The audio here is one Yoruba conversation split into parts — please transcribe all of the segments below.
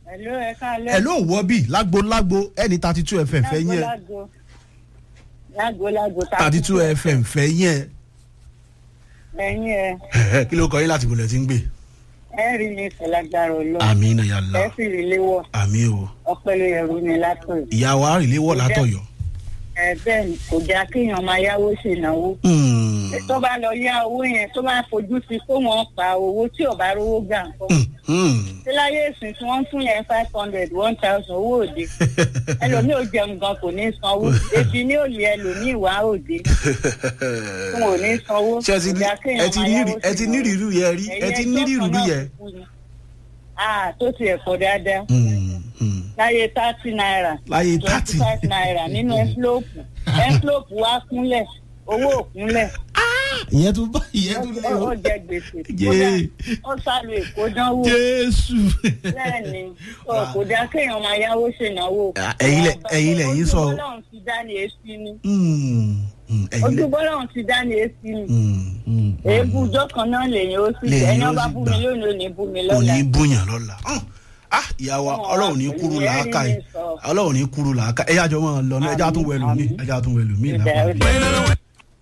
Hello, ẹ káalẹ́. ẹ ló wọ́ bí lágbo lágbo ẹni thirty two fm fẹ́ yẹn Lágbo lágbo lágbo thirty two fm fẹ́ yẹn ẹ̀yin ẹ Ẹ̀hẹ́, kí ló kọ yín láti bolẹ̀ tí ń gbé. ẹ rí mi ìfẹ̀lágbára ọlọ́ àmì iná yàrá ẹ sì rí léwọ̀ àmì o ọpẹ́ ló yẹrù mi látọ̀ ìyá wa rìn léwọ̀ látọ̀yọ́. ẹ bẹ́ẹ̀ ni kò já kéèyàn máa yáwó ṣènáwó Hmm, tó bá lọ yá owó yẹn tó bá fojú sí kó wọn pa owó tí ò bá rówó gbà nǹkan hmm, hmm. tí láyé ìsìn tí wọ́n ń fún yẹn five hundred one thousand owó òde ẹlòmíì ò jẹun gan kò ní sanwó ebi ní òòlì ẹlòmíì wá òde tí wọn ò ní sanwó ṣé ẹ ti ní- kò já kéèyàn ẹ ti máa ní yáwó rí- ẹ ti ní ṣènáwó. rírú yẹn rí ẹ ti ní rírú yẹn. ah tó ti ẹ̀kọ́ dáadáa Hmm, hmm. láyé thirty naira láyé twenty thirty five naira nínú ẹ́ńfílọ́pù ẹ́ńfílọ́pù wá kúnlẹ̀ owó òkúnlẹ̀ ìyẹn tún bá ìyẹn tún lé o ó jẹ gbèsè Yé. kódà ó sálò èkó dánwò jésù. bẹ́ẹ̀ni ó kò dá kéèyàn máa yáwó ṣènáwó. Ah, ẹ̀yin lẹ- ẹ̀yin lẹ̀yin sọ. ojú bọ́lọ́run ti dá ní èsì ni Hmm, hmm, ẹ̀yin ojú lẹ- bọ́lọ́run ti dá ní èsì ni Hmm, hmm, èébú ọjọ́ kan náà lèyìn ó sì Lèyìn ẹni ó ọba sì bú gbà. mi lónìí ò ní bú mi kò lọ́la ní búyàn lọ́la. Hmm. ah ìyá wa Ọlọ́run ọlọ́run ní wà kúrú pẹ̀lú làákà ẹ̀rí yìí mi sọ. ọlọ́run ní kúrú làákà ẹ̀yà jọ máa lọ náà ẹ̀já tún wẹ̀lú mi Àmín. ẹ̀já tún wẹ̀lú mi Ìdá- lápá. ìdá-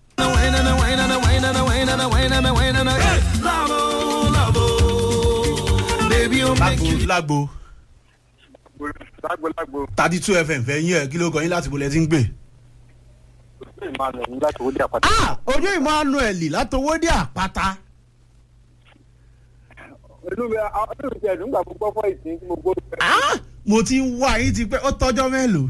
lágbo lágbo lágbolágbo thirty two fm fẹ́ yín ẹ̀ kí ló kọ yín láti bolẹ̀ tí ń gbé. ṣé ìmáà lọ ní láti wọlé àpáta. ah ojú emmanuel látọwọ́dé àpáta. inú mi inú mi ti ẹ̀dùn gbà gbọ́ fọ́ ìsìn tí mo gbọ́ fẹ́. ah mo ti ń wá yín ti pẹ́ ó tọ́jọ́ mélòó.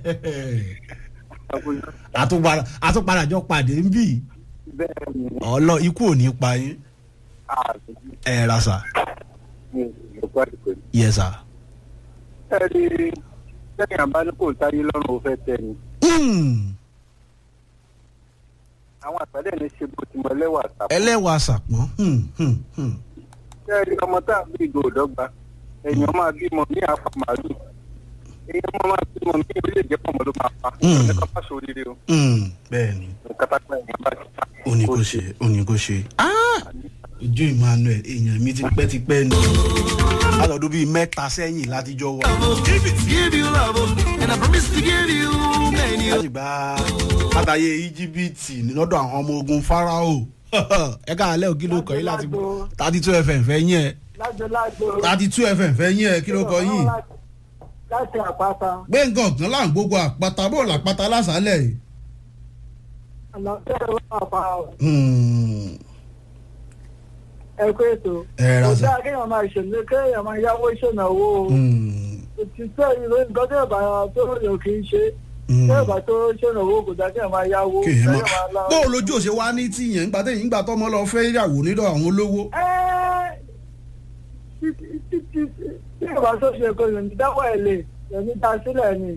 àtúpadà àtúpadà jọ pàdé ń bì bẹ́ẹ̀ ni ọlọ ikú ò ní pa yín àti ẹ ra sà mi ò gbọ́ àdìpẹ́. yẹ sà. ẹ rí lẹ́yìn àbá ní kò táyé lọ́rùn ó fẹ́ tẹ̀ ni. àwọn àtàlẹ́ ní ṣe bó ti mọ ẹlẹ́wà àtàkùn. ẹlẹ́wàá sàpọ̀n. hmm, hmm, hmm. ẹ rí ọmọ tá a bí ìgò òdọ́gba èèyàn máa bímọ ní àpá màálù èèyàn máa máa bímọ ní ilé ìjẹ́pọ̀ mọ́ ló máa pa. Mm. ẹ̀ka má sóríire o Hmm, bẹ́ẹ̀ ni nǹkan tá a pẹ́ èèyàn bá ti ta. ó ní kó ṣe ó ní kó ṣe. Ah! ojú emmanuel èèyàn mi ti pẹ́ ti pẹ́ ni látọ̀dún bíi mẹ́ta sẹ́yìn látijọ́ wà. láti gba látàyè íjíbítì lọ́dọ̀ àwọn ọmọ ogun farao ẹ káàlẹ́ ò kí ló kọ yín láti thirty two fm fẹ́ yín ẹ lágbolágbo thirty two fm fẹ́ yín ẹ kí ló kọ yín. láti àpáta gbẹ̀ngàn ọ̀gán là ń gbogbo àpáta bó làpáta lásàálẹ̀ yìí. ọ̀nà tẹ́lẹ̀ wà pa Hmm, ẹ̀kọ́ ètò ẹ ra kò sà. dáa kéèyàn máa ṣèlú kéèyàn máa yáwó ìṣènáwó o Hmm, òtítọ́ ìlú nǹkan tí ìbá tó yẹ kì í ṣe hmm. tí ìbá tó ṣènáwó kò dáa kéèyàn máa yáwó kéèyàn kéèyàn máa máa lá- bó o lójú òṣè wá ní tìyẹn nígbà tẹ̀yìn nígbà tọ́mọ lọ fẹ́ ìyàwó nílò àwọn olówó. Ẹ́, tí- tí- tí- tí tí ìbá tó ṣe kò yòó ní dáwọ́ ẹ̀ lè yòó ní ta sílẹ̀ ni.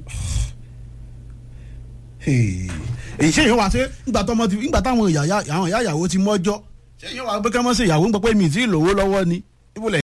èyí ṣé èèyàn wá sí nígbà tọ́mọ ti nígbà táwọn ìyá àwọn ìyá ìyàwó ti mọ́jọ́ ṣé èèyàn wá pé kí wọ́n ṣe ìyàwó ń pẹ́ pé mi ì tí ì lówó lọ́wọ́ ni